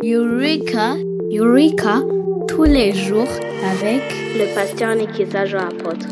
Eureka, Eureka, tous les jours avec le pasteur Nikiza Jean Apôtre.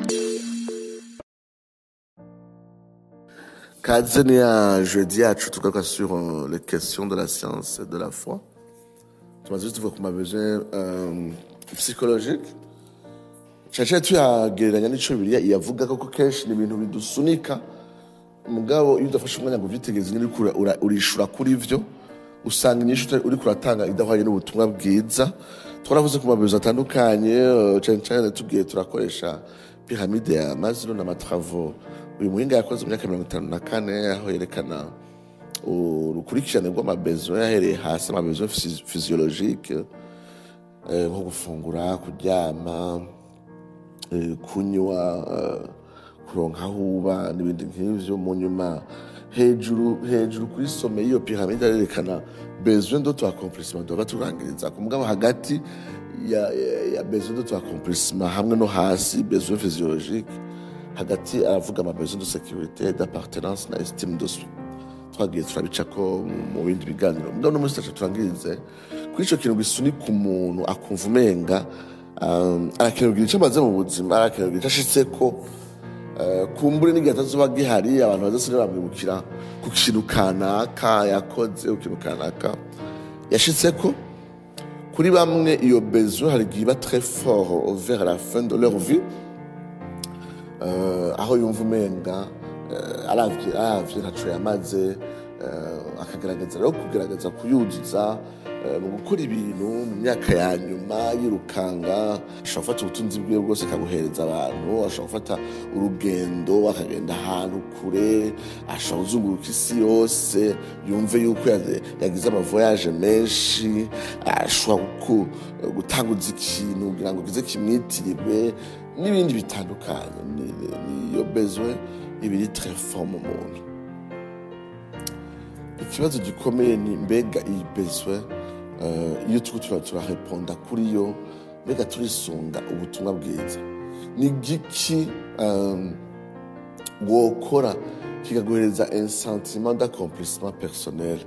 kaze ni ya jeudi yacu tugaruka sur euh, les questions de la science et de la foi tumaze juste tuvuga ku mabesoin euh, psychologique caciye tuyagereranya n'ico bibiliya iyavuga ko kenshi ni ibintu bidusunika mugabo iyo udafashe umwanya ngo uvyitegereze nyine uriko ura- ura- urishura kuri vyo usanga inyishu utari- uriko uratanga idahwanye n'ubutumwa bwiza twaravuze ku mabezo atandukanye eh, cane cane tugiye turakoresha piramide ya maziro n'amatravo uyu muhinga yakoze mu myaka mirongo itanu na kane aho yerekana urukurikirane rw'amabezo yahereye hasi amabezo phys- physiologique eh, nko gufungura kuryama eh, kunywa eh, kuronka aho uba n'ibindi nk'ivyo mu nyuma hejuru hejuru kuri some y'iyo piramide arerekana besoin de accomplissement tuba turangiriza ku mugabo hagati ya, ya, ya besoin de accomplissement hamwe no hasi besoin physiologique hagati aravuga ama besoin de sécurité d'appartenance na estime de soi twagiye turabicako mu bindi biganiro mugabo no muri sitaje turangirize kuri ico kintu gisunika umuntu akumva umenga um, arakenera kugira ico amaze mu buzima arakenera kugira ico ashitseko Eh, kumbure n'igihe atazoba gihari abantu bazasiga bamwibukira ku kintu kanaka yakoze ku kintu kanaka yashitseko kuri bamwe iyo besoin hari igihe iba très fort vers la fin de leur vie eh, aho yumva umenga eh, aravye aravye ntaco yamaze eh, akagerageza rero kugerageza kuyuzuza eh, mu gukora ibintu mu myaka ya nyuma yirukanga ashobora gufata ubutunzi bwiwe bwose akabuhereza abantu ashobora gufata urugendo akagenda ahantu kure ashobora kuzunguruka isi yose yumve yuko ya- yagize amavoyaje menshi ashobora guku- gutanguza ikintu kugira ngo kize kimwitirirwe n'ibindi bitandukanye Ni- ni- niyo bezwe ibiri très fort mu muntu ikibazo gikomeye ni mbega iyi bezwe eh, iyo turiko tura- turareponda kuri yo mbega turisunga ubutumwa bwiza ni giki um, wokora kikaguhereza un sentiment d'accomplissement personnel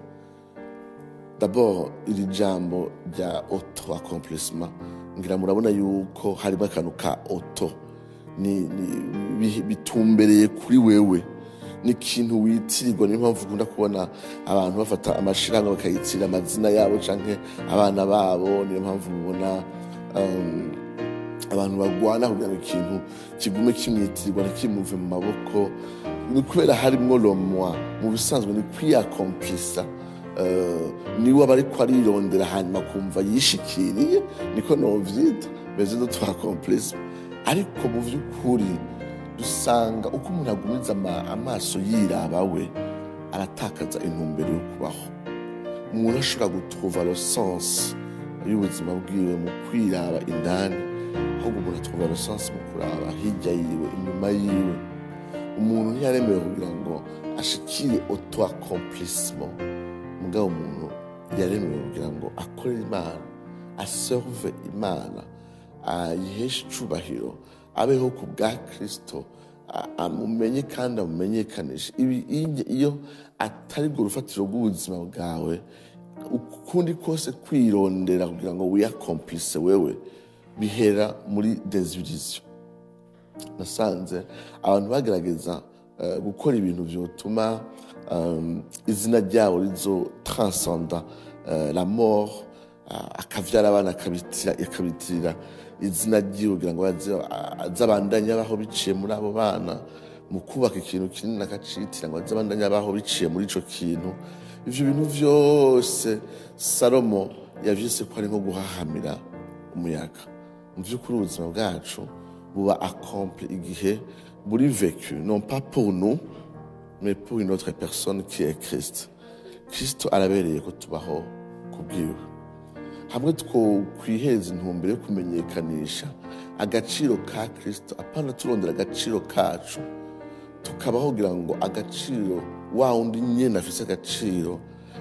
d'abord iri jambo rya auto accomplissement ngira murabona yuko harimo akantu ka auto ni, ni, bi- bitumbereye kuri wewe ni ikintu witirirwa niyo mpamvu ukunda kubona abantu bafata amashirahamwe bakayitirira amazina yabo canke abana babo niyo mpamvu mubona um, abantu bagwana kugira ngo ikintu kigume kimwitirirwa ntikimuve mu maboko ni kubera harimwo lomwa mu bisanzwe ni kwiyakomplisa uh, niwe aba ariko arirondera hanyuma kumva yishikiriye niko novyita beze do twakomplisa ariko mu vy'ukuri dusanga uko umuntu agumiza ama- amaso yiraba we aratakaza intumbero yo kubaho umuntu ashobora gutruva le sens y'ubuzima bwiwe mu kwiraba indani ahubwo umuntu atruva le sens mu kuraba hirya yiwe inyuma yiwe umuntu ntiyaremewe kugira ngo ashikire auto accomplissement mugabo umuntu yaremewe kugira ngo akorere imana aserve imana ayiheshe icubahiro abeho ku bwa kristo a- amumenye kandi amumenyekanishe ibi iyo- iyo atari bwo rufatiro rw'ubuzima bwawe ukundi kose kwirondera kugira ngo wiyakomplise wewe bihera muri desiviziyo nasanze abantu bagerageza eh, gukora ibintu byotuma um, izina ryabo rizo transcenda eh, la mort ah, akavyara abana akabitira- akabitirira izina ryiwe kugira ngo aze- aze abandanye abaho biciye muri abo bana mu kubaka ikintu kinini akacitira ngo aze abandanye abaho biciye muri ico kintu ivyo bintu vyose salomo yavyise ko ari nko guhahamira umuyaga mu by'ukuri ubuzima bwacu buba accompli igihe buri vécu non pas pour nous mais pour une autre personne qui est Christ Kristo arabereye ko tubaho kubwiwe hamwe twokwiheza intumbero yo kumenyekanisha agaciro ka Kristo apana turondera agaciro kacu tukabaho kugira ngo agaciro wa wundi nyene afise agaciro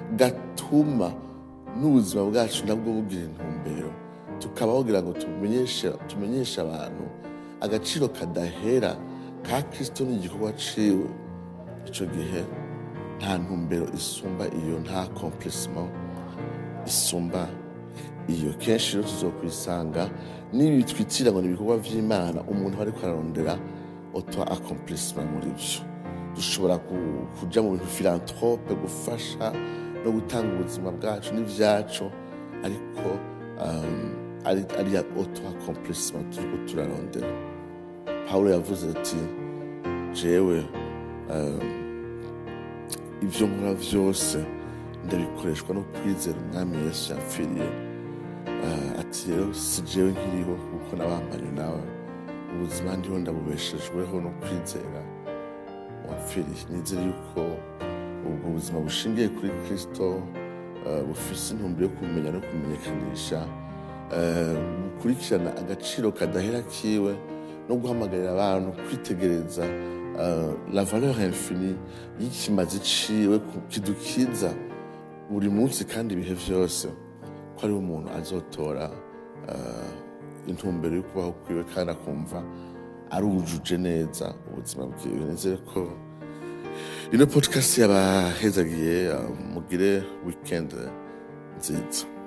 gatuma n'ubuzima bwacu nabwo bugira intumbero tukabaho kugira ngo tumenyeshe tumenyeshe abantu agaciro kadahera ka kristo n'igikorwa ciwe ico gihe nta ntumbero isumba iyo nta complacement isumba iyo kenshi rero tuzokwisanga n'ibi twitira ngo ni ibikorwa vy'imana umuntu aba ariko ararondera auto accomplissement muri vyo dushobora ku- kuja mu bintu philanthrope gufasha no gutanga ubuzima bwacu n'ivyacu ariko um, ari ari ya auto accomplissement turiko turarondera pawulo yavuze ati jewe um, ibyo nkora byose ndabikoreshwa no kwizera umwami yesu yapfiriye Ah, ati rero si jewe nkiriho kuko nabambanye nawe ubuzima ndiho ndabubeshejweho no kwizera wapfiriye nizere yuko ubwo buzima bushingiye kuri kristo ah, bufise intumbero yo kumenya no kumenyekanisha ah, gukurikirana agaciro kadahera kiwe no guhamagarira abantu kwitegereza ah, la valeur infinie y'ikimazi ciwe ku- kidukiza buri munsi kandi ibihe vyose ko ariho umuntu azotora ah, intumbero yo kubaho kwiwe kandi akumva arujuje neza ubuzima bwiwe nizere ko ino podcast yabahezagiye ah, mugire weekend nziza